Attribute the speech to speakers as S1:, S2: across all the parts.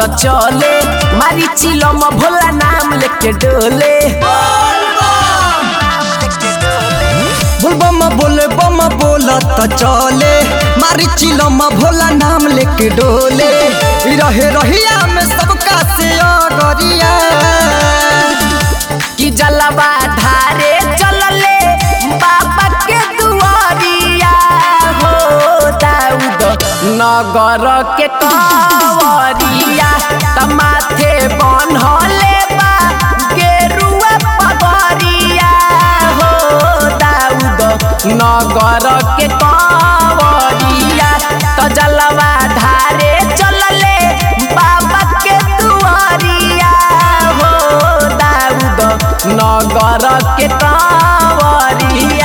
S1: त चले मारी चिलम भोला नाम लेके डोले
S2: बोल बम बोले बम बोला त चले मारी चिलम भोला नाम लेके डोले ई रहे रहिया में सबका से अगरिया
S1: कि जलवा धारे चलले बाबा के दुआरिया हो दाऊद नगर के कंवरिया त माथे बनहले बा गेरुआ पगरिया हो दाऊद नगर के कंवरिया त जलवा धारे चलले बाबा के दुआरिया हो दाऊद नगर के कंवरिया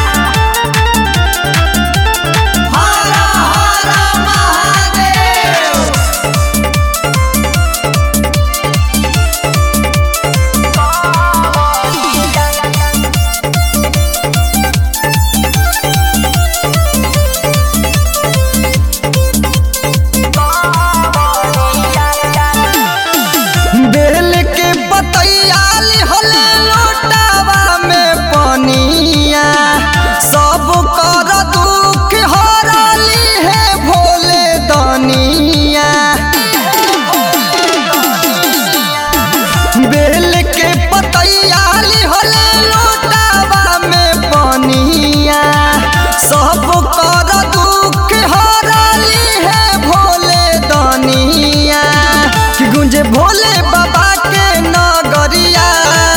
S2: बेल के बतैयाल होले लोटावा में पनिया सब कर दुख हरली है भोले दनिया बेल के पतैयाल होले लोटावा में पनिया सब कर दुख हरली है भोले दनिया कि गुंजे भोले बाबा के नगरिया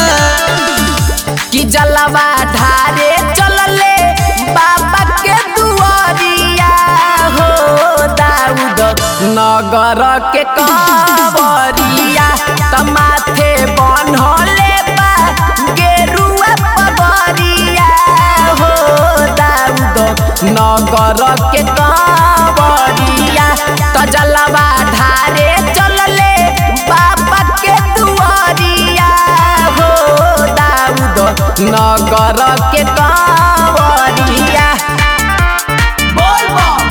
S1: कि जलवा धारे चलले बाबा के दुआरिया हो दाऊद नगर के कंवरिया त माथे बनहले बा गेरुआ पगरिया हो दाऊद नगर के कंवरिया त जलवा धारे चलले बाबा के दुआरिया हो दाऊद नगर के कंवरिया बोल बम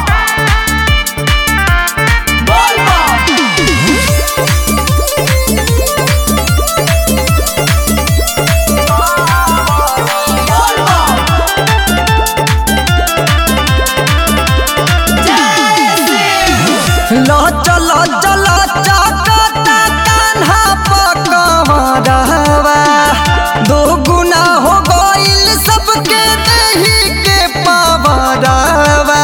S1: बोल बम
S2: लो चलो चलो चकता कान्हा पकड़वा दो गुना हो गइल सबके देही के पावरवा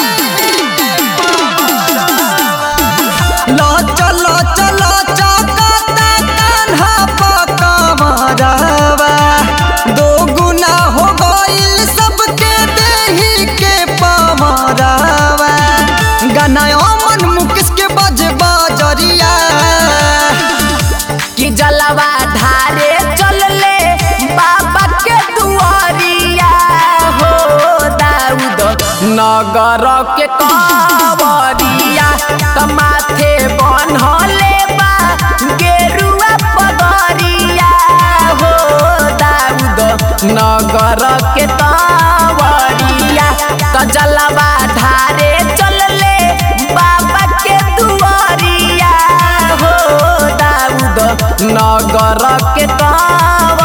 S2: लो चलो चलो चकता कान्हा पकड़वा दो गुना हो गइल सबके देही के पावरवा गाना अमन मुकेश के बज बजरिया
S1: कि जलवा धारे चलले बाबा के दुआरिया हो दाऊद नगर के कंवरिया त माथे बनहले बा गेरुआ पगरिया हो दाऊद नगर के कंवरिया त जलवा धारे चलले बाबा के दुआरिया हो दाऊद नगर के कंवरिया